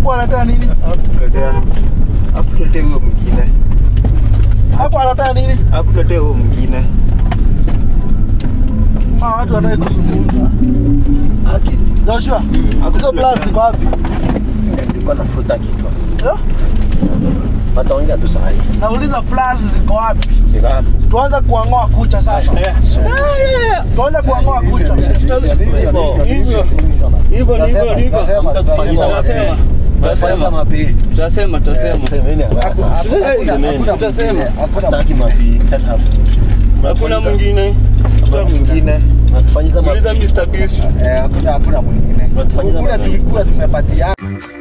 Hapo anataka nini? Hakutuletea hakutuletea huyo mwingine, Hapo anataka nini? hakutuletea huyo mwingine. Hawa watu wanataka kuzungumza. Haki Joshua, hizo plus ziko wapi? nilikuwa nafuta kichwa, Eh? wataongea tu saa hii. Nauliza plus ziko wapi? Niko hapo. Tuanze kuang'oa kucha sasa. Tuanze kuang'oa kucha. Hivyo hivyo hivyo ndivyo ndivyo. Tutasema. Tutasema. mapili. Tutasema, tutasema. Tutasema. Hataki mapili. Hakuna mwingine. Hakuna mwingine. Natufanyia Uliza Mr. Beast. Eh, hakuna hakuna mwingine. Tunatufanyia Kule mapili. tulikuwa tumepatiana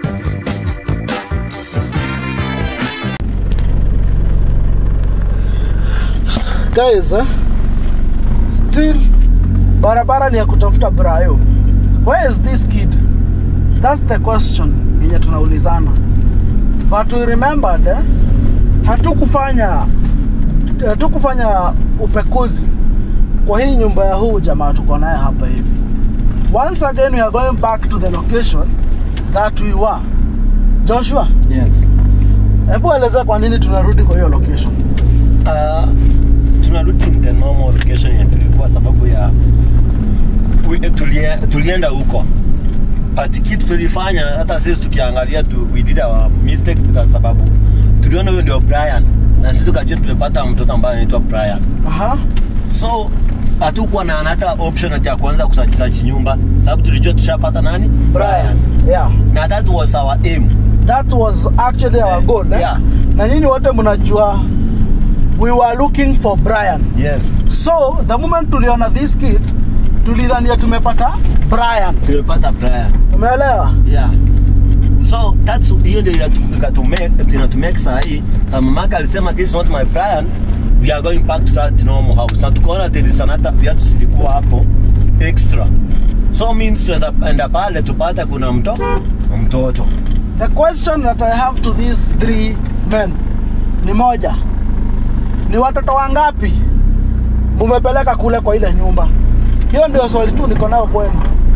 Guys, eh? Still barabara ni ya kutafuta Brayo. Where is this kid? That's the question yenye tunaulizana. But we remembered eh? hatukufanya hatukufanya upekuzi kwa hii nyumba ya huu jamaa tuko naye hapa hivi. Once again we are going back to the location that we were. Joshua, Yes. hebu elezea kwa nini tunarudi kwa hiyo location. Uh, tunarudi in the normal location ya tulikuwa sababu ya we, tulie, tulienda huko but kitu tulifanya hata sisi tukiangalia tu, we did our mistake kwa sababu tuliona huyo ndio Brian na sisi tukajua tumepata mtoto ambaye anaitwa Brian Aha. so hatukuwa na hata option ati ya kuanza kusachisachi nyumba sababu tulijua tushapata nani Brian Yeah. na that was our aim that was actually our goal eh? Yeah. na nyinyi wote mnajua we were looking for Brian yes so the moment tuliona this kid tulidhania tumepata Brian tumepata Brian umeelewa yeah so that's hiyo ndio inatu- ikatume- inatumake saa hii na mamake alisema this is not my plan we are going back to that normal house na tukaona telisanata viatu zilikuwa hapo extra so means tunaweza enda pale tupate kuna mto mtoto the question that I have to these three men ni moja ni watoto wangapi mumepeleka kule kwa ile nyumba hiyo ndio swali tu niko nayo kwenu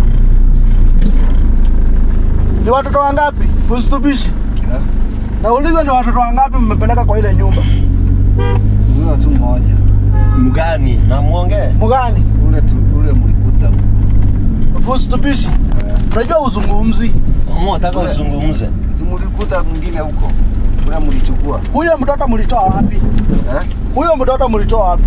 ni watoto wangapi usitubishi Eh, nauliza ni watoto wangapi mmepeleka kwa ile nyumba huyo tu mmoja mgani na muongee mgani ule tu, ule mlikuta usitubishi Eh, unajua uzungumzi motaka uzungumze si mlikuta mwingine huko ule mlichukua huyo mtoto mlitoa wapi eh? huyo mtoto mlitoa wapi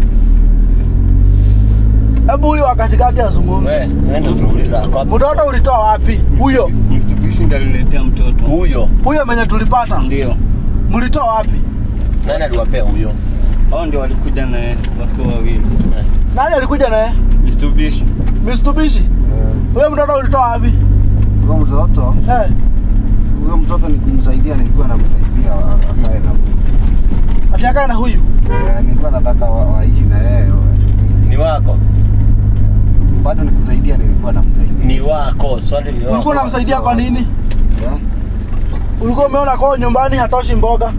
hebu huyo wa katikati azungumze we nenda tunauliza ako wapi? mtoto ulitoa wapi huyo Mstubishi ndiye aliniletea mtoto. huyo huyo menye tulipata Ndio. mlitoa wapi nani aliwapea huyo Hao ndio walikuja naye wakiwa wawili. nani alikuja naye Mstubishi. mistubishi Eh, huyo mtoto ulitoa wapi huyo mtoto eh, huyo mtoto ni kumsaidia nilikuwa namsaidia a- akae na akiakaa na huyu eh, nilikuwa nataka wa- waishi na yeye ni wako bado nikusaidia nilikuwa namsaidia ni wako swali ni wako ulikuwa unamsaidia kwa nini eh? ulikuwa umeona kwao nyumbani hatoshi mboga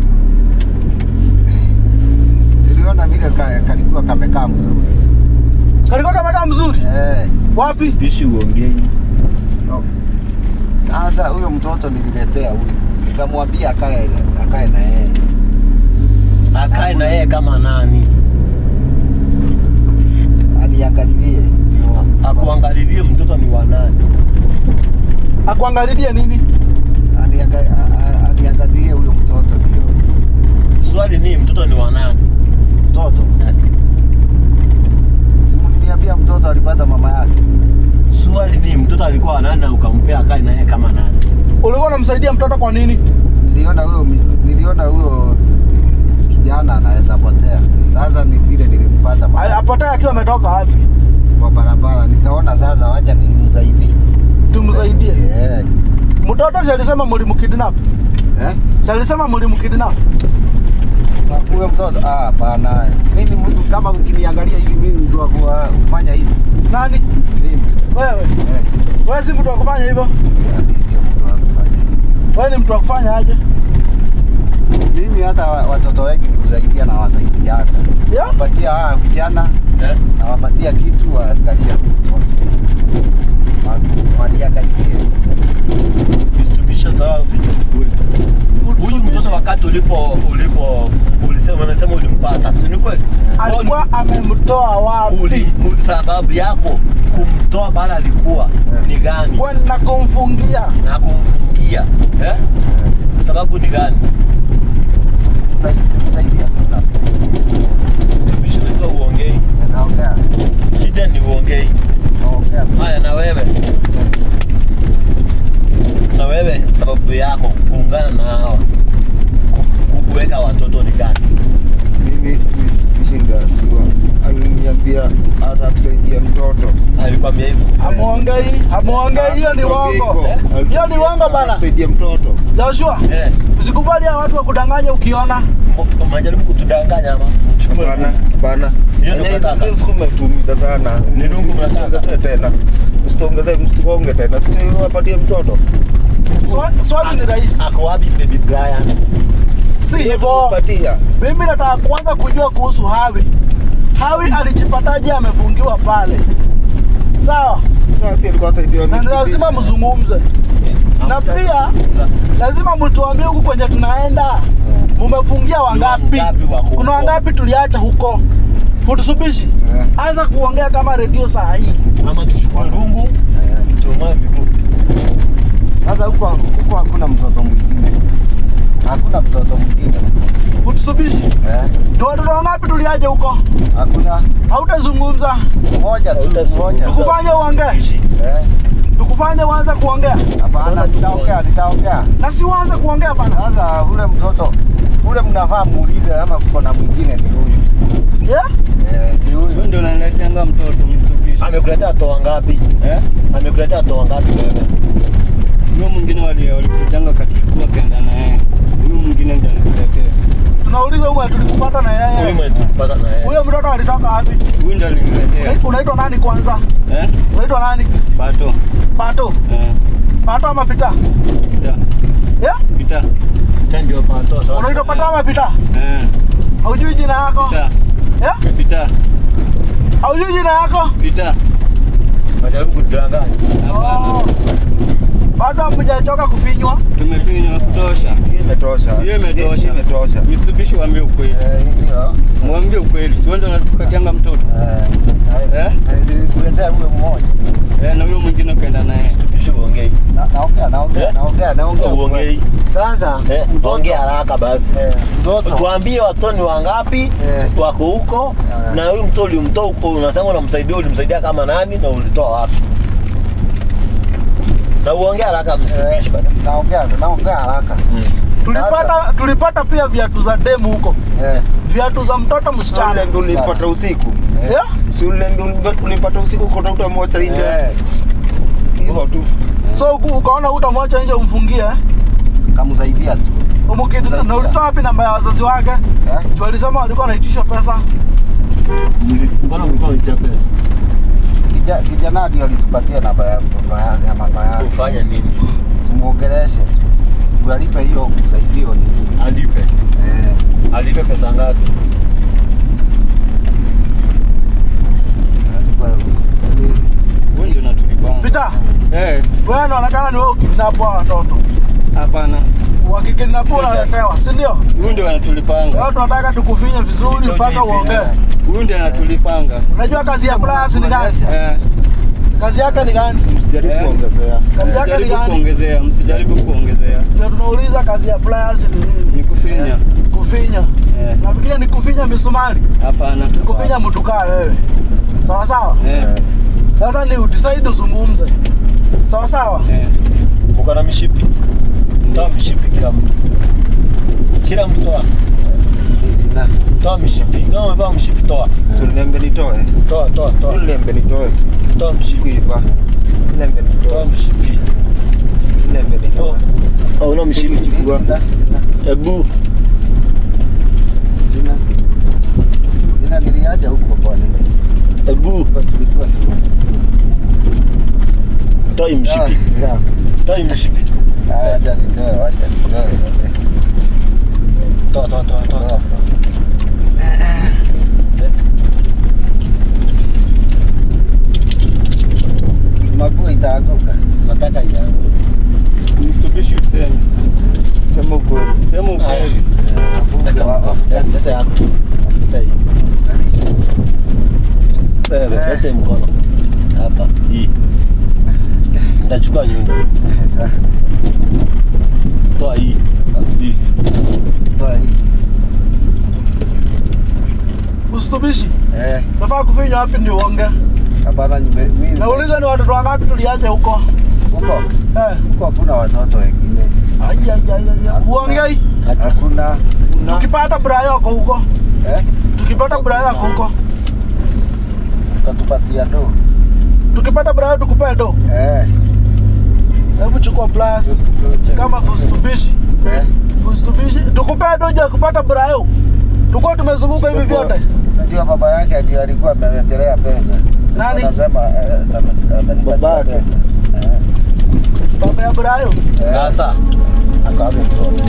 siliona vile ka, kalikuwa kamekaa mzuri kalikuwa kamekaa mzuri eh, wapi bishi uongei no. Sasa huyo mtoto nililetea huyu nikamwambia akae akae na yeye akae na yeye kama nani aniangalilie ndio akuangalilie mtoto ni wa nani akuangalilie nini Anianga- a- a- aniangalilie huyo mtoto ndio swali ni mtoto ni wa nani mtoto simuliniambia mtoto alipata mama yake swali ni mtoto alikuwa wa nani na ukampea akae na yeye kama nani ulikuwa unamsaidia mtoto kwa nini niliona huyo niliona huyo kijana anaweza potea sasa ni vile nilimpata mama A- apotee akiwa ametoka wapi kwa barabara nikaona sasa wacha nimsaidie tumsaidie eh mtoto si alisema mlimkidnap eh si alisema mlimkidnap Na huyo mtoto ah hapana mimi mtu kama ukiniangalia hivi mimi mtu wa kuwa- kufanya hivi nani mimi wewe eh wewe si mtu wa kufanya hivyo mimi sio mtu wa kufanya hivi. wewe ni mtu wa kufanya aje mimi hata wa- watoto wengi nikusaidia na wasaidiana Yeah. wapatia hawa vijana eh? nawapatia kitu waangalia mtoto Wa- waniangalie Mr. Bishop wakati ulipo ulipo ulisema unasema ulimpata si ni kweli alikuwa amemtoa uli wapi mu- sababu yako kumtoa bala alikuwa ni gani kwenda kumfungia na kumfungia eh? sababu ni gani Saidia kuna Tumishinda uongei naongea shida ni uongei naongea haya na wewe na wewe sababu yako kuungana na hawa ku- kuweka watoto ni gani mimi nishinda jua aliniambia atakusaidia mtoto alikwambia hivyo Hamuongei, hamuongei, hiyo ni uongo. Hiyo ni uongo bana. Atakusaidia mtoto Joshua, eh, usikubali hao watu wakudanganya ukiona. m- unajaribu kutudanganya ama Chukua hapana rungu. hapana Hiyo ndio mnataka. umetumiza sana Ni rungu mnataka. Msiongezee tena msitongezee msikonge tena sitiwapatie mtoto Swa- Swali ni rahisi, ako wapi baby Brian si hivyo. patia Mimi nataka kwanza kujua kuhusu Hawi. Hawi alijipataje amefungiwa pale? Sawa, sasa si alikuwa saidiwa na ni lazima mzungumze, na pia lazima mtuambie huku kwenye tunaenda mumefungia wangapi? wangapi wako huko? Kuna wangapi tuliacha huko? Futusubishi, Eh. anza kuongea kama redio saa hii. ama tuchukue rungu tuongoe miguu sasa huko huko hakuna mtoto mwingine hakuna mtoto mwingine Futusubishi, eh ni watoto wangapi tuliaje huko? hakuna Hautazungumza, mmoja tu Hautazungumza. mmoja tukufanye uongee, Ishi. eh tukufanye uanze kuongea, hapana nitaongea nitaongea na si uanze kuongea bana. sasa ule mtoto ule mnafaa muulize ama kuko na mwingine ni huyu Yeah? eh ni Wewe huyu ndio unanileteanga mtoto Mitsubishi. amekuletea toa ngapi Eh? amekuletea toa ngapi wewe Huyo mwingine wali walikujanga akatuchukua kaenda na yeye. Huyo mwingine ndio alikuletea. Tunauliza huyu tulikupata na huyu yeye. mwenye na yeye Huyo mtoto alitoka wapi? Huyu ndio aliniletea. Unai- Unaitwa nani kwanza? Eh? Unaitwa nani? Pato. Pato. Eh. Pato ama Pita? Pita. Yeah? Pita. Tena ndio pato sasa Unaitwa Pato ama Pita? Eh. Haujui jina yako? Pita. Yeah? Pita. Haujui jina yako? Pita. Najaribu kudanganya. Hapana. Oh. Bado hamjachoka kufinywa? Tumefinywa kutosha. Hii imetosha Hiyo imetosha. Hii imetosha Mitsubishi waambie ukweli. eh hiyo Mwambie ukweli. Si wewe ndio unatupatianga mtoto. eh Eh? kuletea huyo mmoja Eh, na huyo mwingine kaenda naye. Tupishe uongei. Na- naongea naongea Eh? naongea naongea Uongei. sasa Eh, mtoto- ongea haraka basi. eh, mtoto Tuambie watoto ni wangapi Eh. wako huko Eh. na huyu mtoto ulimtoa huko unasema unamsaidia ulimsaidia kama nani na ulitoa wapi? Na uongea haraka eh, mtumishi bana. naongea naongea haraka Mm. Tulipata tulipata pia viatu za demu huko. eh Viatu za mtoto ule msichana. ndio ulipata usiku eh, Yeah? si ule ndio ulipata usiku kotafuta moja nje eh, hivyo tu So uku- ukaona utamwacha nje umfungie eh? kamsaidia tu Umukiti na ulitoa wapi namba ya wazazi wake? eh Juu walisema walikuwa wanaitisha pesa. Mbona mlikuwa mnitia pesa? Kija- kijana ndio alitupatia namba ya baba yake ya mama yake Ufanye nini? tumuongeleshe tu alipe hiyo kusaidio ni nini Alipe. eh Alipe pesa ngapi? alipe Wewe ndio unatulipanga. Pita, Eh, wewe unaonekana ni wewe ukidnap hao watoto. hapana. Wakikidnap unaletewa, si ndio? Huyu ndio anatulipanga. Leo tunataka tukufinye vizuri mpaka uongee. Huyu ndio anatulipanga. Unajua kazi ya plus ni gani? Eh, Kazi yake ni gani? jaribu Eh. kuongezea Kazi yake ni msijaribu gani? kuongezea, msijaribu kuongezea. Ndio tunauliza kazi ya plus ni nini? Ni kufinya. Kufinya. Eh, Nafikiria ni kufinya misumari. hapana. Kufinya mtu kaa wewe. Sawa sawa? Eh, Sasa ni udecide uzungumze. Sawa sawa? eh. Uko na mishipi? Toa mishipi kila mtu. Kila mtu toa. sina Toa mishipi. Kama umevaa mshipi toa. si ulembe nitoe Toa, toa, toa. ulembe nitoe si Toa mshipi. kuiva ulembe Toa nitoe mshipi. ulembe nitoe Oh, una mshipi chukua. Sina, sina, Ebu. sina. Sina niliacha huko kwa nini Ebu. Kwa tulikuwa tu Toa hii mshipi. Ah, Toa hii mshipi. ah, acha nitoe acha nitoe Toa, toa, toa, toa. toa. Simakuwa itaanguka Nataka yangu. Mstupishi useme. sema ukweli Sema Ah, Haya. Eh, wafunge Leta wa- mkono. wafunge Leta yako. Leta hii. Wewe, Eh. leta hii mkono. Hapa. Hii. Nitachukua nyundo. Sasa, Toa hii. Hii. toa hii. Usitubishi. Eh, Nafaa kufinya wapi ndio uonge? hapana, nime- mimi- Nauliza ni watoto wangapi tuliacha huko? huko Eh. huko hakuna watoto wengine, Ai ai ai ai. Uongei. Acha. hakuna Tukipata brayo yako huko. eh, Tukipata brayo yako huko. utatupatia do Tukipata brayo tukupe do. eh, Hebu chukua plus kama fustubishi. eh. Fustubishi. Tukupe do je kupata brayo. Tuko tumezunguka hivi vyote. Unajua baba yake ndio alikuwa amewekelea pesa. Nani? Anasema eh, atani- atanipatia Babake. pesa. Eh, Baba ya brayo. eh, Sasa. Akawape mtoto.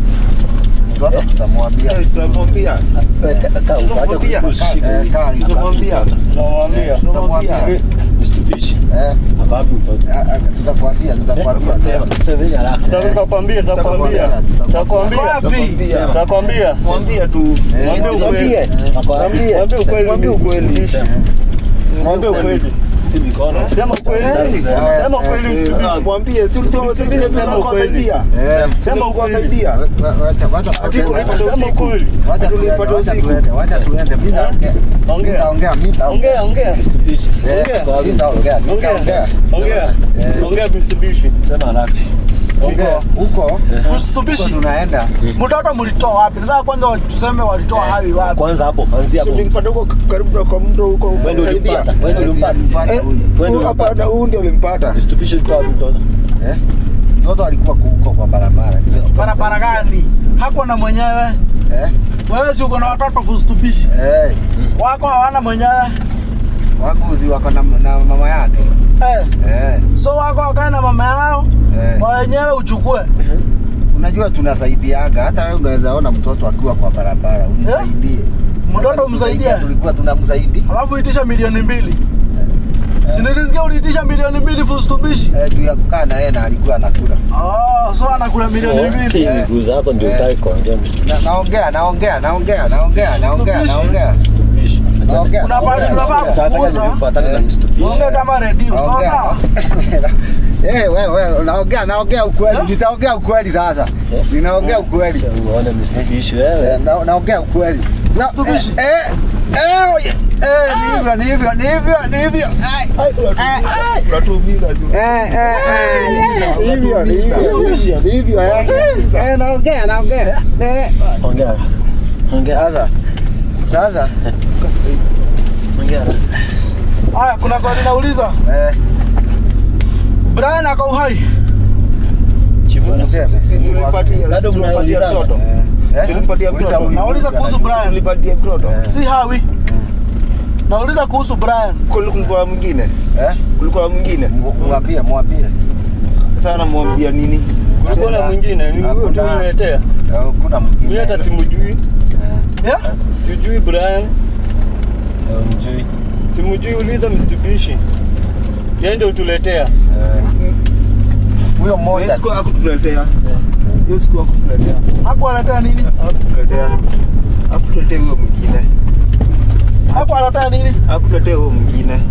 Mtoto tutamwambia. Tunamwambia. Kaa huko, acha Tunamwambia. kushika Eh, hii. kaa hivi. Tunamwambia. Tunamwambia. Tutamwambia. Mstupishi. Eh, Akawape mtoto. ah, ah, tutakwambia, tutakwambia. Sema, sema hili haraka. Tutakwambia, tutakwambia. Tutakwambia. Wapi? Tutakwambia. Mwambia tu. Eh, Mwambie ukweli. Mwambie. Akawape. Mwambie ukweli. Mwambie ukweli. Sema. Mwambie ukweli. Si mikono. Sema ukweli. Eh, Sema eh, ukweli eh, msikibishi. Mwambie si ulitoa sisi Sema sema ukweli. kuwasaidia. Eh, Sema ukweli. kuwasaidia. wa- wa- wacha- wacha Ati tuseme. ulipata Sema usiku. ukweli. Wacha Ati tuende, ulipata wacha usiku. tuende, wacha tuende. Mimi naongea. Mimi Ongea. naongea, mimi naongea. Ongea, ongea. Mstupishi. Eh, ongea. mimi naongea, mimi Ongea. naongea. Ongea. Eh. Ongea Mitsubishi. Sema haraka. Huko- Huko huko Usitubishi. tunaenda. Mtoto mlitoa wapi? Nataka kwanza tuseme walitoa hawi wapi? Kwanza hapo, anzia hapo. Ulimpata huko karibu na kwa mto huko. Wewe ndio Saidia. ulimpata. Wewe ndio ulimpata. Nilimpata Eh, huyu. Wewe ndio hapana, ulimpata. huyu ndio ulimpata. Mstupishi ulitoa wapi mtoto? Eh? Mtoto alikuwa huko kwa barabara. Ndio tukamsaidia. Barabara gani? Hakuwa na mwenyewe. Eh? Wewe si uko na watoto fustubishi. Eh, Wako hawana mwenyewe. wakuzi wako na, na mama yake. Eh. Eh, So wako wakae na mama yao. eh. Wa wenyewe uchukue. Unajua tunasaidiaga, hata wewe unaweza ona mtoto akiwa kwa barabara umsaidie. Mtoto Sasa umsaidie? tusaidia, Tulikuwa tunamsaidia Alafu itisha milioni mbili. Si nilisikia uliitisha milioni mbili fustubishi. eh, juu ya kukaa na yeye na alikuwa anakula. Oh, so anakula milioni mbili. Hii Eh. miguu zako ndio Eh. utaki kuongea Na, naongea naongea naongea naongea naongea Mstupishi. naongea mstupishi. naongea. Kuna pahali tunafaa Sasa kama kukuza. nilipatana na Eh. mstupishi. Ongea kama redio. Sawa Naongea. sawa. Eh, wewe wewe naongea naongea ukweli. Eh? Nitaongea ukweli sasa. Eh. Ninaongea ukweli. Uone mstupishi Eh, wewe. na- naongea ukweli. Na- Mstupishi. Eh, eh, eh, oye. eh, ni hivyo ni hivyo ni hivyo ni hivyo. Ai, ai. Unatuumiza tu. Eh, eh, eh, ni hivyo ni hivyo Mstupishi. ni hivyo eh. Eh, naongea naongea. Eh. Ongea. Ongea. Sasa sasa Ongea. Haya, kuna swali nauliza. eh, Brian ako uhai. Chivuna. useme. Si tulimpatia- Bado si tulimpatia mnaulizana. mtoto. Eh, eh. Tulimpatia Uliza mtoto. huyu. Nauliza kuhusu Brian. Tulipatia mtoto. Eh. Si hawi. Nauliza kuhusu Brian. Kul- Kulikuwa mwingine. Eh, Kulikuwa mwingine. mu- mwambie mwambie. Sasa namwambia nini? Kulikuwa na mwingine, ni huyo tu Hakuna. uniletea. Eh, Kuna mwingine. Mimi hata simjui. Eh, Yeah? Sijui Brian. Mjui. Simjui, uliza Mitsubishi. Yeye ndio utuletea. eh. Huyo mmoja Hiyo siku hakutuletea. Hiyo siku hakutuletea. Hakuwa anatea nini? Hakutuletea. Hakutuletea huyo mwingine. Hakuwa anatea nini? Hakutuletea huyo mwingine.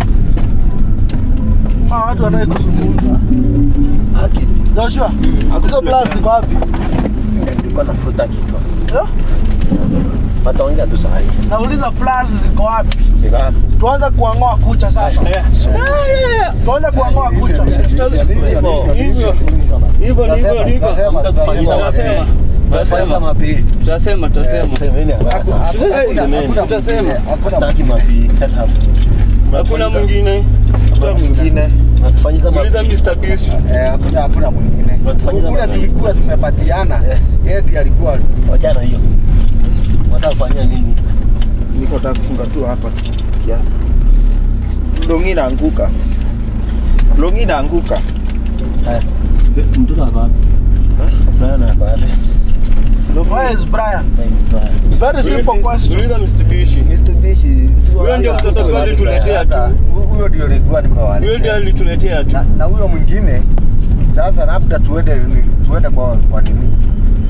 Hawa watu wanataka kuzungumza. Haki. Joshua, hizo plus ziko wapi? Nilikuwa nafuta kichwa. Eh? Wataongea tu saa hii. Nauliza plus ziko wapi? Niko hapo. Tuanze kuang'oa kucha sasa. Eh. Tuanze kuang'oa kucha. Hivyo. Hivyo hivyo ndivyo ndivyo. Tutasema, tutasema. Tutasema. Tunafanya Tutasema. mapili. Tutasema, tutasema. Semeni Haku- haraka. haku- hakuna- hakuna Tutasema. mwingine, hakuna Hataki mwingine. mapili. Kata hapo. Hakuna mwingine. Hakuna mwingine. Natufanyiza Uliza mapili. Mr. Beast. Eh, hakuna hakuna mwingine. Unatufanyia Kule namna tulikuwa tumepatiana. Eh. Yeye ndiye alikuwa Wachana hiyo. Wataka kufanyia nini? Niko nataka kufunga tu hapa. Kia. Longi inaanguka. Longi inaanguka. Haya. Mtoto ako wapi? Brian ako wapi? Where is Brian? Thanks, Brian. Very simple question. Uliza Mr. Beast. Mitsubishi. Huyo ndio mtoto tu alituletea tu. hata huyo ndio nilikuwa Huyo ndio nimewaletea. alituletea tu. Na, na huyo mwingine sasa labda tuende ni- tuende kwa kwa nini?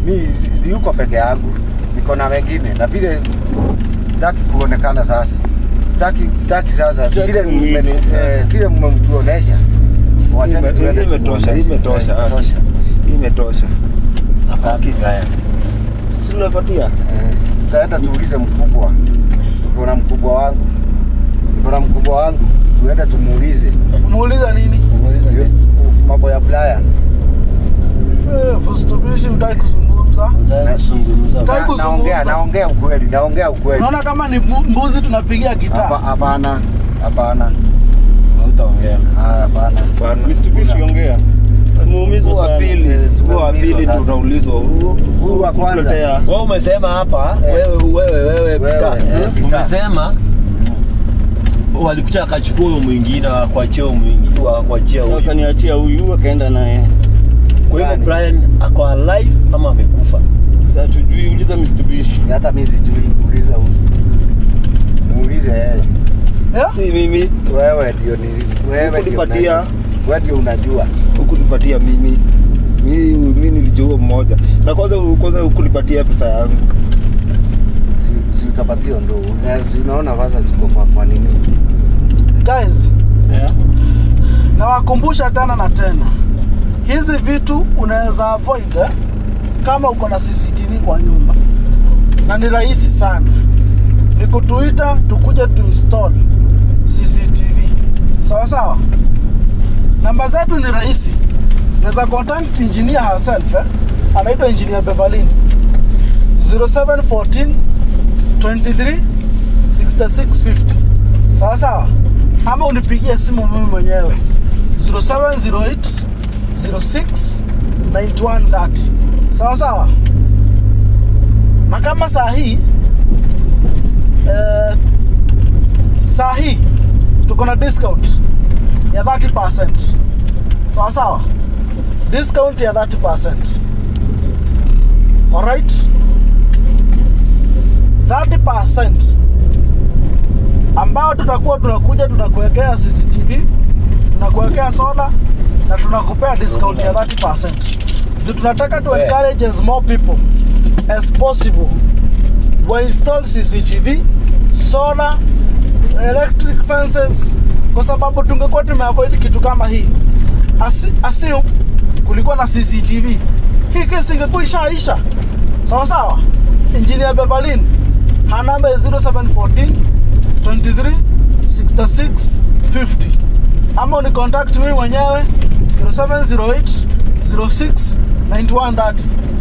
mi si yuko peke yangu, niko na wengine, na vile sitaki kuonekana sasa, sitaki sitaki sasa Sitaki vile mme- kumwili. eh, vile mmetuonesha, wacheni Ime- tuende imetosha, tumuoneshe. imetosha, Eh, ah. imetosha. Imetosha. Akaki Brian. Si tunapatia? Eh, tutaenda tuulize mkubwa, tuko na mkubwa wangu, niko na mkubwa wangu, tuende tumuulize Muuliza nini? Yo- mambo ya Brian. Eh, Fustubishi hutaki kuzungumza. Nataka kuzungumza. Nataka Na- kuzungumza. Naongea, naongea ukweli, naongea ukweli. Unaona kama ni mbu- mbuzi tunapigia Hapa- gitaa. Hapana, hapana, Hautaongea. ah, hapana. Bwana. Mitsubishi ongea. Muumizwa Huo wa sana. pili, Eh, huo wa tumeumizwa pili sasa. tutaulizwa. Huu- Huyu wa kwanza. kutuletea. Wewe umesema hapa Eh. wewe wewe wewe Wewe, Peter, eh, eh, Peter. umesema walikuja akachukua huyo mwingine akakuachia huyo mwingine akakuachia huyo. Wakaniachia huyu akaenda naye. Kwa hivyo Gani? Brian ako alive ama amekufa? Sasa tujui, uliza Mitsubishi. Ni hata mimi sijui, muulize huyu, muulize yeye. Eh? Si mimi Wewe ndio ni wewe ndio Hukunipatia. unajua. Wewe ndio unajua. hukunipatia mimi. Mimi mimi nilijua mmoja. Na kwanza kwanza hukunipatia pesa yangu. Si, si utapatia ndo. Una- si Unaona sasa tuko kwa kwa nini? Guys, Yeah. nawakumbusha tena na tena, hizi vitu unaweza avoid eh, kama uko na CCTV kwa nyumba, na ni rahisi sana, ni kutuita tukuje tuinstall CCTV. Sawa sawa, namba zetu ni rahisi, unaweza contact engineer herself eh, anaitwa engineer Beverlin 0714 23 6650 sawa sawa ama unipigie simu mimi mwenyewe 0708 06 9130 sawa sawa na kama saa hii eh, saa hii tuko na discount ya 30 sawa sawa discount ya 30 alright 30 ambao tutakuwa tunakuja tunakuwekea CCTV, tunakuwekea soda na tunakupea discount ya 30%. Ndio tunataka tu Yeah. encourage as more people as possible wa install CCTV, solar, electric fences, kwa sababu tungekuwa tumeavoid kitu kama hii. Asi, assume kulikuwa na CCTV, hii kesi ingekuwa ishaisha. Sawa sawa. Engineer Beverlin, her number is 0714 23 66 50 ama uni contact mimi mwenyewe 0708 06 9130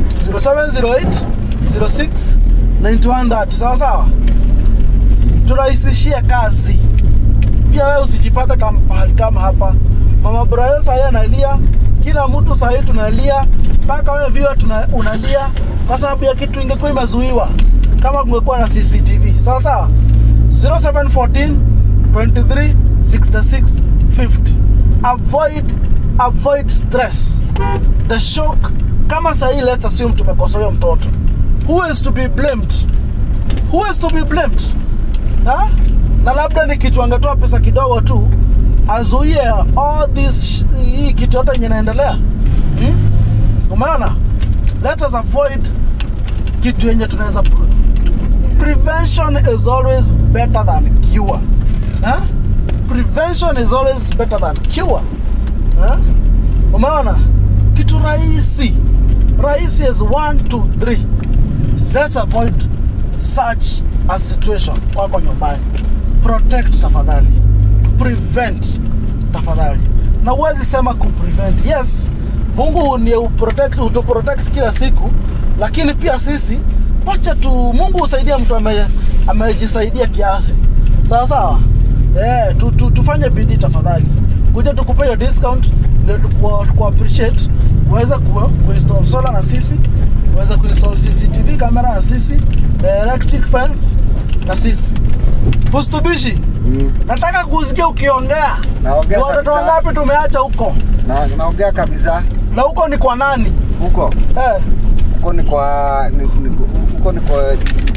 0708 06 9130 sawa sawa turahisishie kazi pia wewe usijipate kama pahali kama hapa mama Brayo sahii analia kila mtu sahii tunalia mpaka wewe viewer tuna, unalia kwa sababu ya kitu ingekuwa imezuiwa kama kungekuwa na CCTV sawa sawa 0714 23 66 50 avoid avoid stress the shock kama sahii let's assume tumekosa huyo mtoto who is to be blamed who is to be blamed ha? na labda ni kitu angetoa pesa kidogo tu azuie all this hii kitu yote yenye inaendelea hmm? umeona let us avoid kitu yenye tunaweza prevention is always better than cure ha? prevention is always better than cure ha? umeona kitu rahisi rahisi is 1 2 3 let's avoid such a situation wako nyumbani protect tafadhali prevent tafadhali na huwezi sema kuprevent yes mungu ni uprotect utuprotect kila siku lakini pia sisi wacha tu mungu husaidia mtu ame, amejisaidia kiasi sawa sawa yeah, tu, tu, tufanye bidii tafadhali kuja tukupe hiyo discount ndio tuku- tuku appreciate uweze ku, kuinstall solar na sisi uweze kuinstall cctv kamera na sisi electric fence na sisi fustubishi Mm. nataka kusikia ukiongea Naongea Ni watoto kabisa. wangapi tumeacha huko Na naongea kabisa na huko ni kwa nani huko eh, huko ni kwa ni, ni, huko ni kwa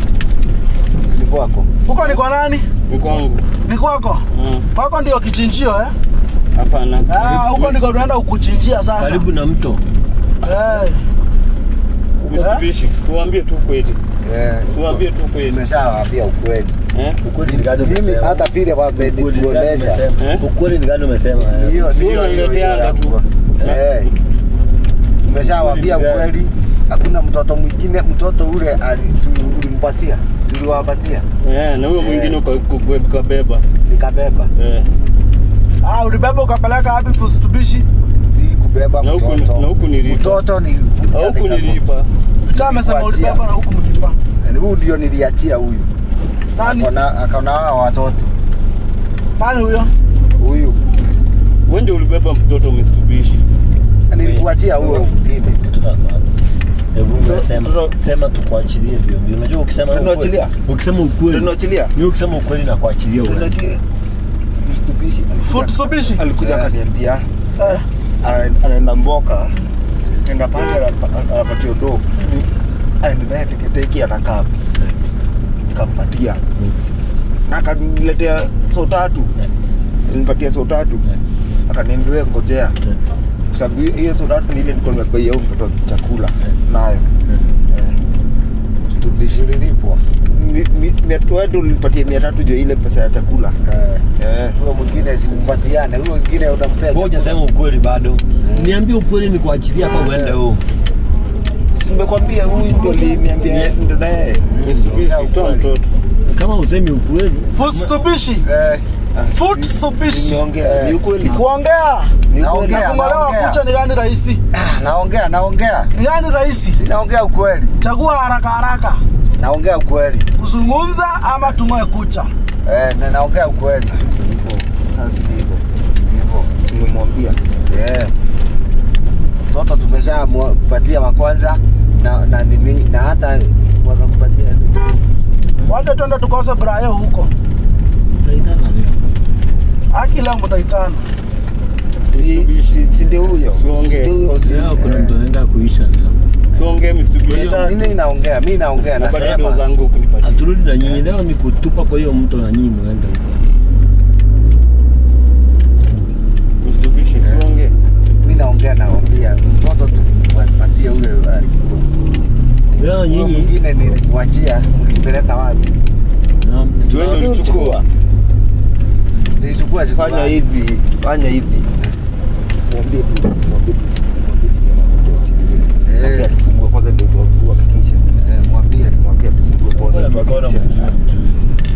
sini kwako huko ni kwa nani Ni kwangu. ni kwako Mm. kwako ndio kichinjio eh? Hapana. Ah, huko ndiko tunaenda kukuchinjia sasa karibu na mto eh, Msitubishi. Tuambie tu kweli. Eh, Tuambie tu kweli. Nimeshawaambia ukweli. Eh? Ukweli ni gani Mimi umesema? hata vile Ukweli ni gani wamenituonesha umesema? Eh? Ukweli ni gani umesema? eh? hiyo Si ndio hiyo unanileteanga hiyo tu. yangu. Eh. Nimeshawaambia Ukweli ni ukweli. Hakuna mtoto mwingine, mtoto ule ali- tu- ulimpatia, tuliwapatia, Eh, na huyo mwingine uka- uka- ukabeba. nikabeba, Eh. Ah, ulibeba ukapeleka wapi Fustubishi? si kubeba Na huku- mtoto. na huku nilipa. Mtoto ni Au huku nilipa. Vita amesema Nilikuachia. ulibeba na huku mlipa. Yaani huyu ndio niliachia huyu. Nani? Akona akona hao watoto. Nani huyo? Huyu Wewe ndio ulibeba mtoto Msitubishi. nilikuachia huyo mwingine. Mtoto ako hapa. Hebu wewe sema, Mtoto- sema tukuachilie hivyo. Ndio unajua ukisema Tunaachilia? ukweli- Ukisema ukweli. Tunaachilia? Mimi ukisema ukweli na kuachilia wewe. Tunaachilia. Mstubishi alikuja- Fustubishi? alikuja Eh. akaniambia Eh. ana- anaenda mboka enda pale anapa- anapatia do aende naye teketeki anakaa nikampatia na akaniletea so tatu nipatia so tatu akaniambia "Wewe ngojea kwa sababu hiyo- hiyo so tatu ni ile nilikuwa nimebaia huyu mtoto chakula nayo Eh. Mstubishi lilipwa. Mi- mi- mia- wewe ndio ulinipatia mia tatu juu ya ile pesa ya chakula Eh. Eh. Huyo mwingine simpatiane, huyo mwingine unampea. Wewe hujasema ukweli bado. Niambie ukweli ni kuachilia hapa uende huko. Si nimekwambia huyu ndio aliniambia ndo naye Msitubishi, toa mtoto. Kama usemi ukweli. Fustubishi? Eh. Fustubishi? nimeongea ni ukweli Kuongea Ni ukweli. Naongea. na kung'olewa naongea. kucha ni gani rahisi? Ah, Naongea, naongea. Ni gani rahisi? Naongea ukweli. Chagua haraka haraka. Naongea ukweli. Kuzungumza ama tung'oe kucha? Eh, na naongea ukweli. Hivyo. Sasa ni hivyo Hivyo. simemwambia Yeah. Mtoto tumeshampatia wa kwanza na na nini na hata wanakupatia Wacha twende tukose Brayo huko. Utaitana leo. Haki leo mtaitana. si si- si ndio huyo Siongee. Si ndio huyo si Leo kuna Eh. mtu anaenda kuisha leo. Siongee Msitubishi. mimi naongea, mimi naongea Na bado nasema. zangu kunipatia. Aturudi na nyinyi leo ni kutupa kwa hiyo mto na nyinyi muende huko. Msitubishi, siongee. Mimi naongea naambia mtoto tumpatie ule alikuwa. Leo Huyo nyinyi mwingine nilimwachia, mlipeleka wapi? na Siwewe ulichukua. Nilichukua siku fanya ngapi? hivi fanya hivi mwambie tu mwambie tu mwambie tu Eh. mwambie atufungue kwanza ndio tuhakikishe Eh, mwambie. mwambie atufungue Mbona kwanza mikono tuhakikishe. mzuri mzuri.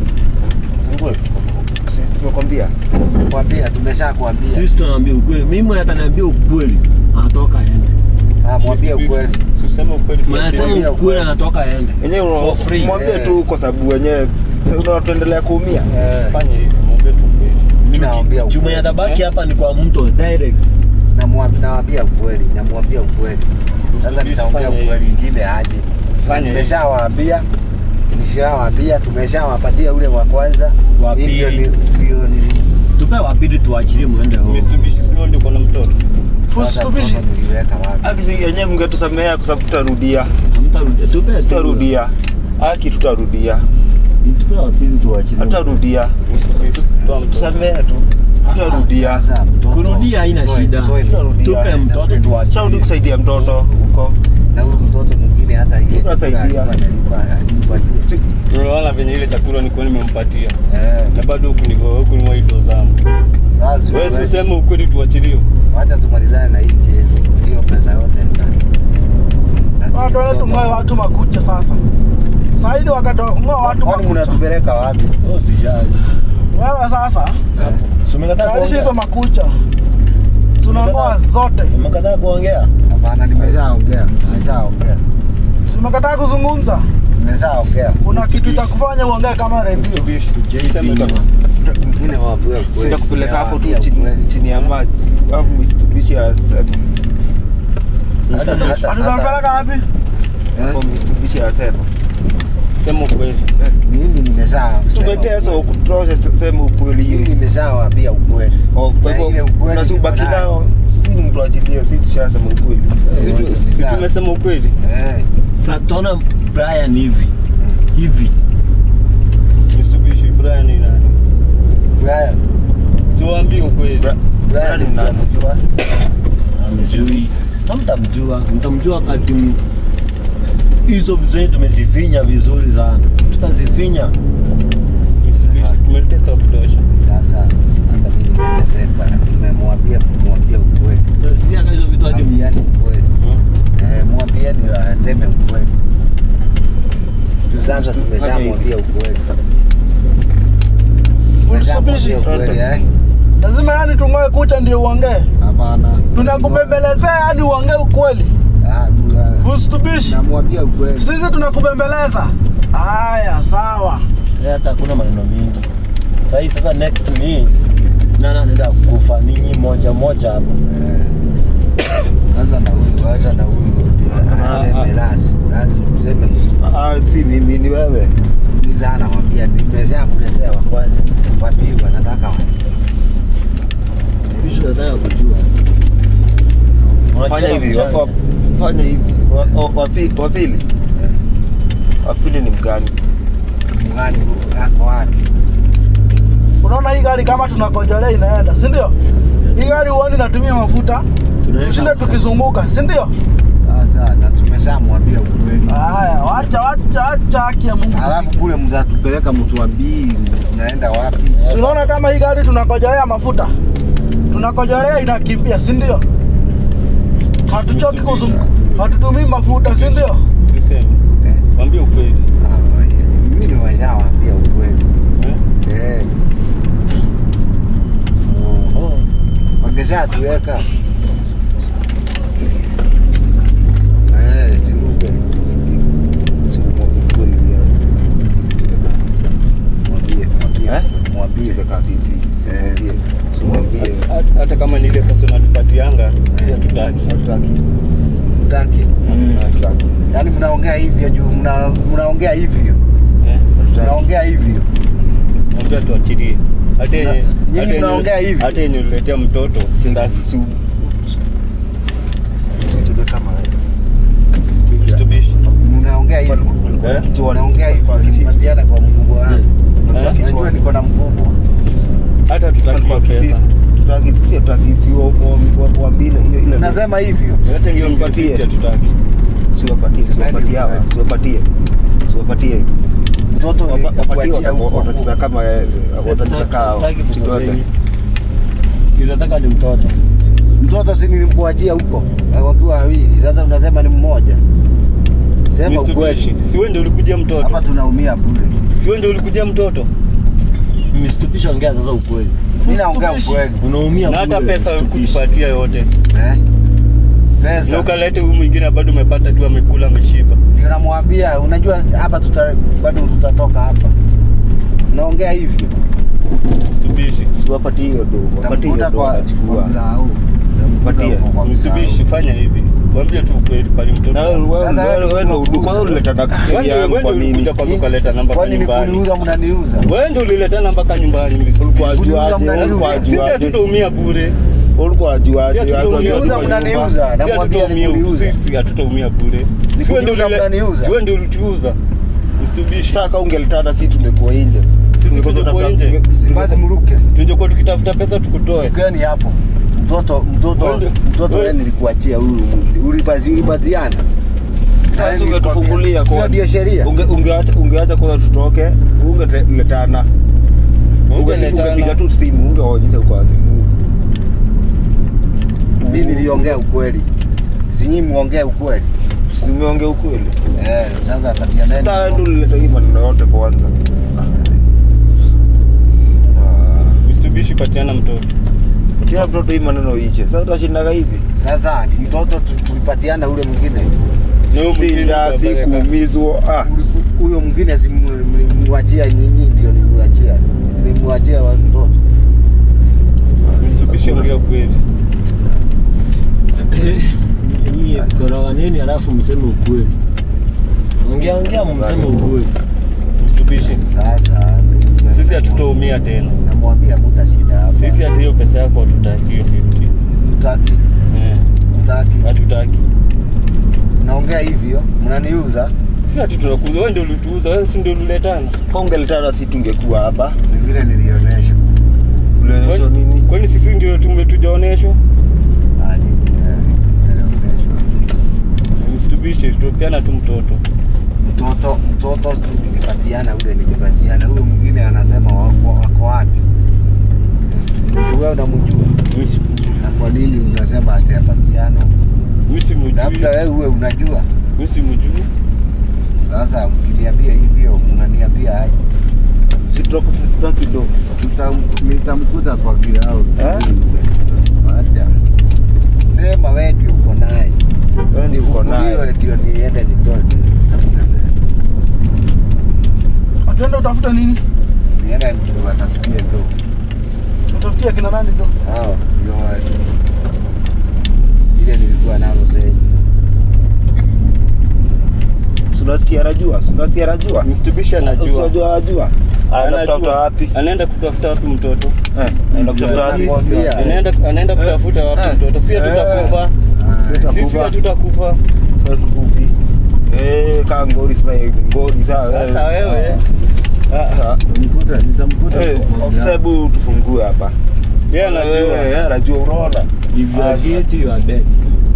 fungue si tumekwambia Mwambie tumeshakwambia. Sisi tunaambia ukweli. Mimi ataniambia ukweli. Anatoka aende. Ah, mwambie ukweli. Tuseme ukweli. Mnasema Mwambie ukweli ukweli. anatoka aende. wenyewe For free, mwambie eh. tu kwa sababu wenyewe sasa tuendelea kuumia Eh, Fanya hivi, mwambie tu ukweli. mimi naambia Chuma ukweli. yatabaki hapa ni kwa mto direct. Namwambia naambia ukweli, namwambia ukweli. Sasa Mtumishi, nitaongea fanya ukweli ingine aje. Fanya hivi. Nimeshawaambia, nishawaambia, tumeshawapatia ule wa kwanza. Wa Hii ndio pili. ni- ndio ni- Tupe wapili tuachilie muende huko. Msitubishi, sio ndio kuna mtoto. sasa Fustubishi? mtoto niliweka wapi? akisi yenyewe mngetusamea kwa sababu tutarudia Hamtarudia. Tupe tu. tutarudia aki tutarudia Tupe wapili tuachilie. hatutarudia Msitubishi, toa mtoto. tusamea tu tutarudia Sasa mtoto- Kurudia haina mtoe- shida. mtoe- Tutarudia. Tupe mtoto chaudi tuachilie. kusaidia mtoto huko na huyu mtoto mwingine hata ile Tunasaidia. alikuwa analipa anipatie. Si- Unaona venye ile chakula nilikuwa nimempatia. Eh, Na bado huku niko huku ni waido zangu. sasa Wewe wewe- usiseme ukweli tuachiliwe. wacha tumalizane na hii kesi. Hiyo pesa yote nitani. Ah, Twende tung'oe watu makucha sasa. Saidi wakati wa kung'oa watu Kwani makucha. mnatupeleka wapi? Oh, sijali. Wewe sasa Si umekataa tayarisha hizo kuongea? makucha. Tunang'oa zote. Umekataa kuongea? Hapana, nimeshaongea. Nimeshaongea. Si umekataa kuzungumza? Nimeshaongea. Kuna kitu itakufanya uongee kama redio. Msitubishi. Jay Sema Finywa. tu. Mimi nawaambia ukweli. sita kupeleka hapo tu Nawaambia chini, ukweli. chini ya maji au Mitsubishi ya Hata- Hata- hata- Atutapeleka wapi? hapo Mitsubishi ya sema Sema ukweli. Mimi nimesha tumetesa kutosha, sema ukweli Mimi hiyo. nimeshawaambia ukweli. Oh, Kwa Na ile hivyo ukweli na si ubaki niko nayo. nao, si mtu achilie, si tushasema ukweli. Si tu- si tumesema ukweli. Eh, Sasa tunaona Brian hivi. Hivi. Msitubishi, Brian ni nani? Brian, Siwaambie ukweli. Brian Brian ni nani? mnamjua? Hamjui. Hamtamjua. Mtamjua wakati m- hizo vitu tumezifinya vizuri sana, tukazifinya Mitsubishi tumetesa wa kutosha. Sasa hata mimi nimeteseka, nimemwambia kumwambia ukweli, tumefinya hata hizo vitu hadi mwambiani ukweli, Hmm? eh, mwambiani aseme ukweli. Tu sasa tumeshamwambia ukweli, tumeshamwambia Mitsubishi. ukweli eh? lazima yani tungoe kucha ndio uongee Hapana, tunakubembelezea hadi uongee ukweli Ah, tu- Mitsubishi namwambia ukweli. sisi tunakubembeleza haya sawa Sasa hata hakuna maneno mingi. Sasa hii sasa next ni nani anaenda kufa ninyi moja moja hapa. Eh. Sasa na huyu, acha na huyu ndio Ah, aseme ah. lasi, lazima useme Ah, si mimi ni wewe. mzuri sana, mwambia nimeshamletea wa kwanza, wa pili wanataka wa Kisha nataka kujua. Fanya hivi, wa- wa- fanya hivi. Wa- wa- wa pi- Wa pili, eh, wa pili ni mgani? mgani ako wapi? unaona hii gari kama tunakojolea inaenda si ndio hii gari huoni natumia mafuta tushinde tukizunguka si ndio Sasa na tumeshamwambia ukweli, haya wacha wacha wacha haki ya mungu alafu kule mtatupeleka mtuambii naenda wapi? Si unaona kama hii gari tunakojolea mafuta tunakojolea inakimbia si ndio hatuchoki kuzunguka hatutumii mafuta si ndio Sisemi. Eh, Mwambie ukweli. ah, yeah. mimi nimeshawaambia ukweli Eh? eh, wakishatuweka eh, siruke mwambie mwambie Eh? mwambie Cheze kasisi. Simwambie. Simwambie. Hata- Hata kama ni ile pesa unatupatianga, si hatutaki. Hatutaki. utaki Hatutaki. yaani mnaongea hivyo juu mna- mnaongea hivyo Eh? mnaongea hivyo Mwambie tuachilie. Hata yenye Na- nyinyi hata yenye- mnaongea hivi? hata yenye uliletea mtoto sitaki. Si- Usicheze kama wewe. Mitsubishi. mnaongea hivyo Eh? mnaongea hivyo mkipatiana kwa mkubwa wangu Eh? najua niko na mkubwa Hata tutaki hiyo pesa. Tutaki- si hatutaki, si wa- wa- wa- waambie ile- ile- nasema hivyo Hata hiyo Simpatie. mbili hatutaki. siwapatie siwapatie hawa siwapatie siwapatie mtoto Wapa- wapatie nikakuachia wata- huko watacheza kama eh, watacheza kaa kidole. Kinataka ni mtoto. mtoto si nilimkuachia huko eh, wakiwa wawili sasa unasema ni mmoja sema ukweli Mitsubishi. Si wewe ndio ulikuja mtoto. hapa tunaumia bure Si wewe ndio ulikuja mtoto. Mitsubishi ongea sasa ukweli. mimi naongea Mitsubishi. ukweli Unaumia Na hata bure, pesa Mitsubishi. kutupatia yote. eh? Na pesa ukalete huyu mwingine bado umepata tu amekula ameshiba. ndio namwambia unajua hapa tuta, bado tutatoka hapa naongea hivyo Mitsubishi. siwapatie hiyo do wapatie hiyo tamkuta do kwa wanachukua kwa mlau Patie. Mitsubishi fanya hivi. Mwambie tu ukweli pale mtoto. na wewe wewe Sasa wewe wewe wewe ndio unakuuza. kwa hiyo ulileta Wewe daktari ndio- yangu wewe kwa ndio nini ulikuja kwanza ukaleta namba kwa kwani nyumbani. kuniuza mnaniuza Wewe ndio uliletana mpaka nyumbani. ulikuwa Kuniuza ajuaje mnaniuza. ulikuwa Sisi ajuaje hatutaumia bure. ulikuwa ajuaje Sisi Watu hatutaumia wajua Kuniuza kwa nyumba. mnaniuza Sisi namwambia hatutaumia- nikuniuza sisi hatutaumia bure. Ni Si wewe ndio kuniuza ulile- mnaniuza. si wewe ndio ulituuza. Mitsubishi. sasa kama ungelitana sisi tungekuwa nje Sisi Tungekuwa tungekuwa tunatafuta- nje. tunge- basi mruke Tungekuwa tukitafuta pesa tukutoe. ukeni hapo mtoto mtoto Wewe- mtoto wewe- wewe nilikuachia huyu ulipazi ulipatiana sasa ungetufungulia hiyo kwa ndio sheria unge ungeacha ungeacha kwanza tutoke ungeletana Ungeletana. ungepiga tu simu ungeonyesha kwa simu mimi niliongea ukweli zinyi muongee ukweli nimeongea ukweli eh sasa patianeni sasa ndio ulileta hii maneno yote kwanza Ah. Mitsubishi patiana mtoto. kila mtoto hii maneno iche sasa utashindaga hivi sasa mtoto tu- tulipatiana ule mwingine Na huyu si mwingine njaa si unapeleka. kuumizwa ah Uli- huyo mwingine simwachia nyinyi ndio nimuachia nimuachia wa mtoto Mitsubishi ongea kweli. Nyie koroga nini alafu mseme ukweli. Ongea ongea mseme ukweli. Mitsubishi. sasa mimi- Sisi hatutaumia tena. namwambia mutashinda hapa Sisi hata hiyo pesa yako hatutaki hiyo 50. mutaki Eh, mutaki hatutaki. naongea hivyo mnaniuza Sisi hatu tunakuza, wewe ndio ulituuza, wewe si ndio uliletana. Kama ungelitana si tungekuwa hapa ni vile nilionyeshwa ulionyeshwa Kwani- nini Kwani sisi ndio tumetujaoneshwa? Ah, nyinyi mna- mnaonyeshwa Mitsubishi Mitsubishi tupeana tu mtoto. mtoto mtoto nilipatiana ule nilipatiana huyo mwingine anasema wako wako wapi wewe unamjua Mimi sikujui. na kwa nini unasema ati apatiano Mimi simjui. labda wewe uwe unajua Mimi simjui. sasa mkiniambia hivyo mnaniambia aje Si tutakuta kidogo. Tutam- nitamkuta kwa kirao Eh? acha sema wewe ndio uko naye Wewe ni uko naye. Nifunguliwe ndio niende nitoe nitafute pesa Atenda utafuta nini? niende niwatafutie ndo Utafutia kina nani ndo? hao ndio wa- ile nilikuwa nazo zenye Si unasikia anajua? Si unasikia anajua? Mitsubishi anajua. Unajua anajua? Anaenda kutafuta wapi? Anaenda kutafuta wapi mtoto? Eh, anaenda kutafuta wapi? Nakwambia. Anaenda anaenda kutafuta wapi Eh. mtoto? Sisi Eh. tutakufa. Ah, Sita- Sisi Tutakufa. hatutakufa. Sasa tukufi. Eh, kaa ngori sasa ngori sawa. Sasa wewe Ah, ah. nitamkuta nitamkuta Eh, kwa ofisa kirao. hebu tufungue hapa. yeye anajua. Eh, eh, anajua unaona. If you are Ah, guilty, you are dead.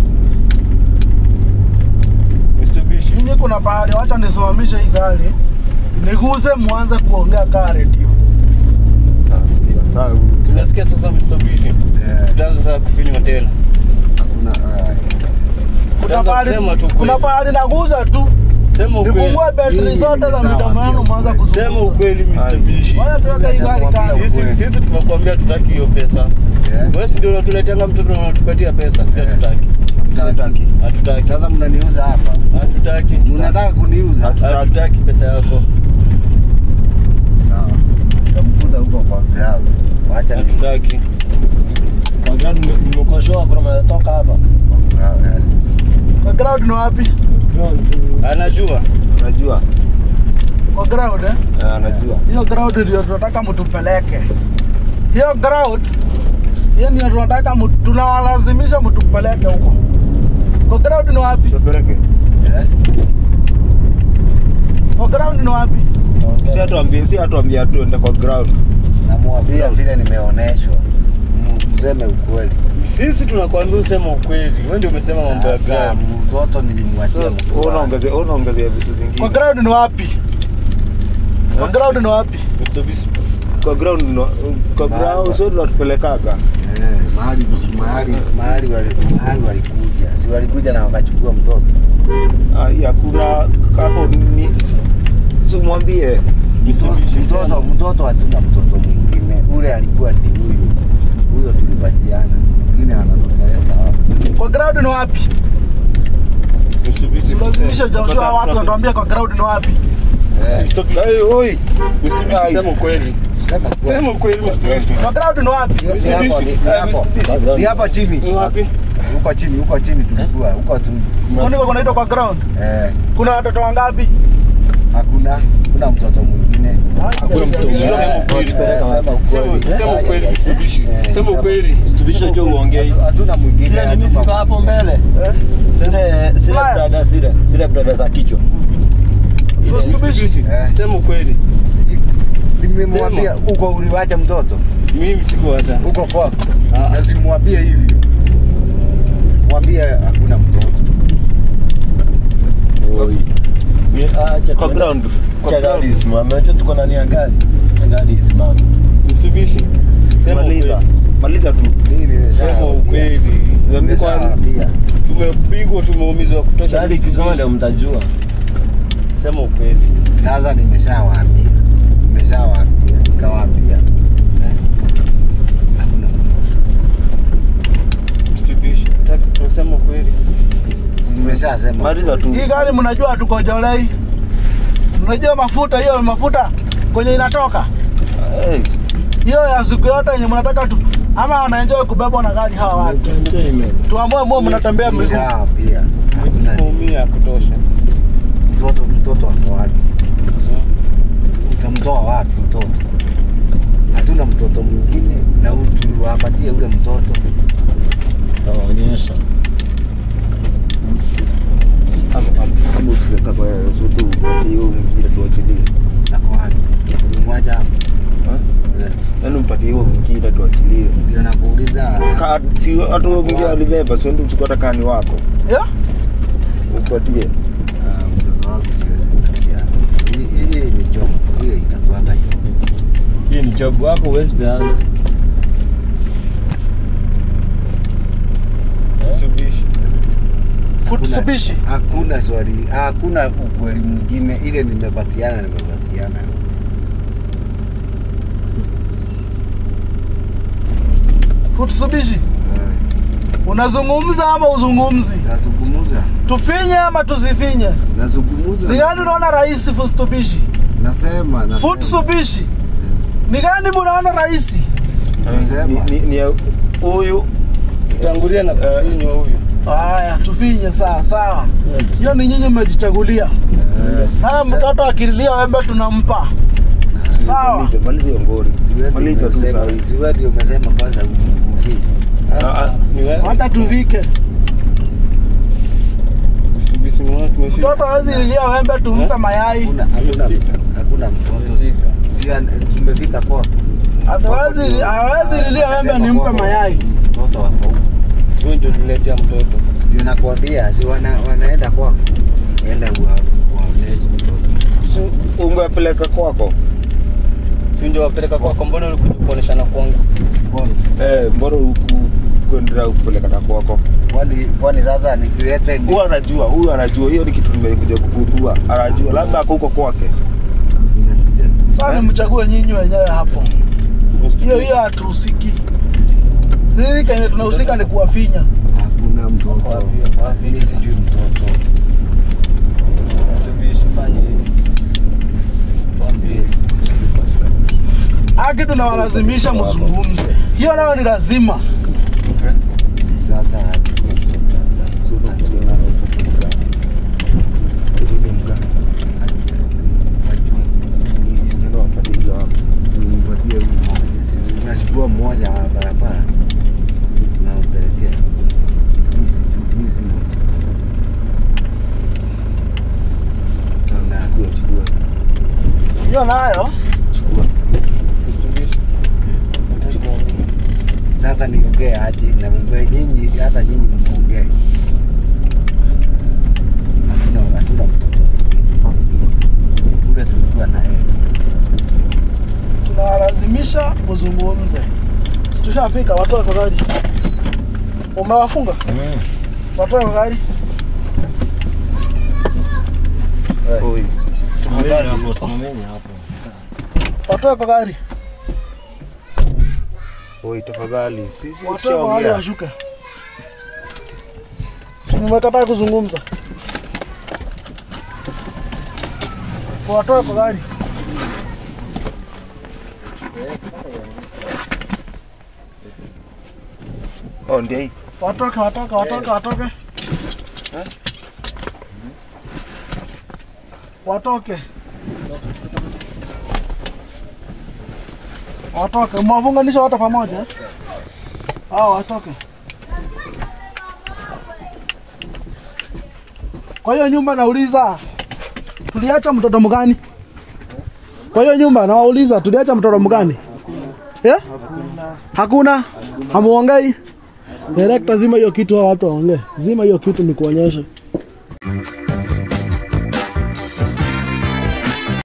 Mitsubishi. Mimi kuna pahali wacha nisimamishe hii gari. Niguze mwanze kuongea kaa redio. Sawa, sikia. Sawa. Tunasikia sasa Mitsubishi. Eh, Tutaanza sasa kufinywa tena. hakuna ah, Kuna Utaanza pahali kusema tu kuna kweli. pahali naguza tu. Sema ukweli. Nifungue betri Hii zote za ni midomo sawa, yangu ndio mwanza ukweli. Sema kuzungumza. ukweli Mitsubishi. Wacha tuweke hii gari kando. Sisi Ukweli. sisi tumekwambia tutaki hiyo pesa. eh, Wewe si ndio unatuleteanga mtoto na unatupatia pesa. Sisi Eh. hatutaki. hatutaki. Hatutaki. Sasa mnaniuza hapa, Hatutaki. mnataka kuniuza? Hatutaki pesa yako. Sawa, nitamkuta huko kwa kirao. Wacha ni Hatutaki. Kwa gani nime- nimekoshoa kuna mnatoka hapa? kwa kirao. eh. Kwa ground ni wapi? Anajua. Unajua? Kwa ground eh? Eh, anajua. Hiyo ground ndio tunataka mtupeleke. Hiyo ground hiyo ndio tunataka mtu- tunawalazimisha mtupeleke huko. Kwa ground ni wapi? Tupeleke. Eh, Kwa ground ni wapi? Si atuambie, si atuambie tuende kwa ground. namwambia vile nimeoneshwa, M- mseme ukweli. Sisi tunakwambia usema ukweli. Wewe ndio umesema mambo ya Sasa ground. mtoto nilimwachia mtu wangu. Unaongezea unaongezea vitu Kwa zingine. ground ni wapi? Kwa Eh? ground ni wapi? Mitsubishi. Kwa ground no- kwa Mahali. ground sio tunatupelekaga. Eh, mahali mahali mahali wali- mahali walikuja, si walikuja na wakachukua mtoto. Ah, hii hakuna hapo ni si mwambie Mitsubishi. Mtoto mtoto hatuna mtoto mwingine, ule alikuwa ni huyu huyo, tulipatiana mwingine anatokeleza hapa. Kwa ground ni wapi? Mitsubishi. Silazimishe Joshua watu watuambie kwa ground ni wapi. Eh, Mitsubishi. Hey, oi. Mitsubishi Ai. sema ukweli. sema kweli. Sema ukweli Mitsubishi. Kwa ground ni wapi? Ni hapo, ni- ni hapo. Ni hapa chini. Ni wapi? Huko chini, huko chini tulikuwa, huko tu. Ndiko kunaitwa kwa ground. Eh, Kuna watoto wangapi? hakuna kuna mtoto mwingine. Hakuna mtoto mwingine. Eh, Sema ukweli. eh, sema ukweli. Sema sema ukweli Eh, Mitsubishi. eh, Sema ukweli. Mitsubishi najua uongei. hatu- Hatuna mwingine. Zile nini hatuna- ziko hapo mbele? Zile zile Flyers. brada zile zile brada za kichwa. Mitsubishi. Eh. Sema ukweli. Nimemwambia huko uliwacha mtoto Mimi siku hata. huko kwako, Ah. na simwambie hivi, mwambie hakuna mtoto. Oi. Ni acha Kwa tuende- ground. Kwa Acha ground. gari isimame. Unajua tuko ndani ya gari. Acha gari isimame. Mitsubishi. Sema Maliza. ukweli. Maliza tu. Mimi Sema nimeshawaambia. ukweli. Nimeshawaambia. Tumepigwa, tumeumizwa kutosha. Gari ikisimama ndio mtajua. Sema ukweli. Sasa nimeshawaambia, nimeshawaambia, nikawaambia Eh, hakuna mtoto. Mitsubishi. Nataka tuseme ukweli. Si Nimeshasema Maliza tu. Hii gari mnajua tukojolei. Mnajua mafuta hiyo mafuta kwenye inatoka. Hey. Hiyo ya siku yote yenye mnataka tu ama wanaenjoy kubebwa na gari hawa watu. Entertainment. Tuamue mwe mnatembea miguu. Nimeshawaambia hakuna Tumeumia kutosha. mtoto. Mtoto wako wapi? Utamtoa wapi mtoto? Hatuna mtoto mwingine, na huyu tuliwapatie ule mtoto. Tawaonyesha. Kama ukiweka kwa sutu hiyo mwingine tuachilie. Ako wapi? Nimwacha hapo. Eh, Yaani mpatie hiyo mwingine tuachilie. Ndio nakuuliza. Ka- Si hata huyo mwingine alibeba, si ndio uchukua hata kani wako. Yeah? tupatie Ah, mtoto wangu siwezi kupatiana. Hii- hii ni job, ile itakuanga job. Hii ni job wako huwezi peana. Subishi. Futsubishi. Hakuna swali, hakuna ukweli mwingine, ile nimepatiana, nimepatiana. Futsubishi. Eh, Unazungumza ama uzungumzi? Nazungumuza, Tufinye ama tusifinye? nazungumuza. Ni gani unaona rahisi Futsubishi? Nasema, nasema. Futsubishi. Ni gani munaona rahisi? Nasema. Ni- ni- ni ya huyu Tangulia na kufinywa huyu. Haya, tufinye sawa sawa. Hiyo ni nyinyi mmejichagulia. Eh, Haya, mtoto akililia wembe tunampa. Sawa. malize malize hiyo ngori siwe ndio maliza tu umesema- sahi siwe ndio umesema kwanza uvi. Ah, ah. Ni wewe. Hata tuvike. Subishi mwana tumefika. Mtoto hawezi lilia wembe tumpe Eh? mayai. Hakuna hakuna Tumefika. hakuna mtoto. Tumefika. Si an- tumefika kwa Hawezi hawezi lilia wembe nimpe mayai. Mtoto wako huko. Sio ndio tuletea mtoto. Ndio nakwambia, si wana, wanaenda kwako. Enda wa- waonezi mtoto. Si ungepeleka kwako Sio ndio wapeleka kwako, mbona ulikuja kuoneshana kwangu? Kwani- eh, mbona huku kuendelea kupeleka na kwako Kwani kwani sasa nikileta ni huyu anajua huyu anajua hiyo ni kitu nimekuja kugundua anajua labda ako huko kwake Sasa nimchague nyinyi wenyewe hapo. Hiyo hiyo hatuhusiki. Sisi kenye tunahusika ni kuwafinya. hakuna mtoto. Wako wapi, wako wapi? Mimi sijui mtoto. Subishi fanye hivi. Tuambie. Haki tunawalazimisha mzungumze. Hiyo nayo ni lazima. Sasa simpatie huyu mmoja. Si unachukua mmoja wa barabara nampelekea. Mimi sijui, mimi si mtu. Sana. Hiyo nayo Subishi. Sasa niongee aje na mambo nyinyi, hata nyinyi mongee. Hatuna hatuna mtoto ule tulikuwa na yeye. tunawalazimisha mzungumze. Si tushafika watoe kwa gari. Umewafunga? Watoe kwa gari. Simameni hapo, simameni hapo. Watoe kwa gari. Oi, tafadhali sisi Watoe kwa gari tushaongea. washuke. Si mmekataa kuzungumza. Watoe kwa gari. Oh, ndio hii. Watoke, watoke, watoke, watoke. Watoke. Watoke. Mwafunganisha wote pamoja. eh? Hao watoke. Kwa hiyo nyumba nauliza tuliacha mtoto mgani? Kwa hiyo nyumba nawauliza tuliacha mtoto mgani? Eh? Hakuna. Hamuongei? Director, zima hiyo kitu, hao watu waongee. Zima hiyo kitu nikuonyeshe.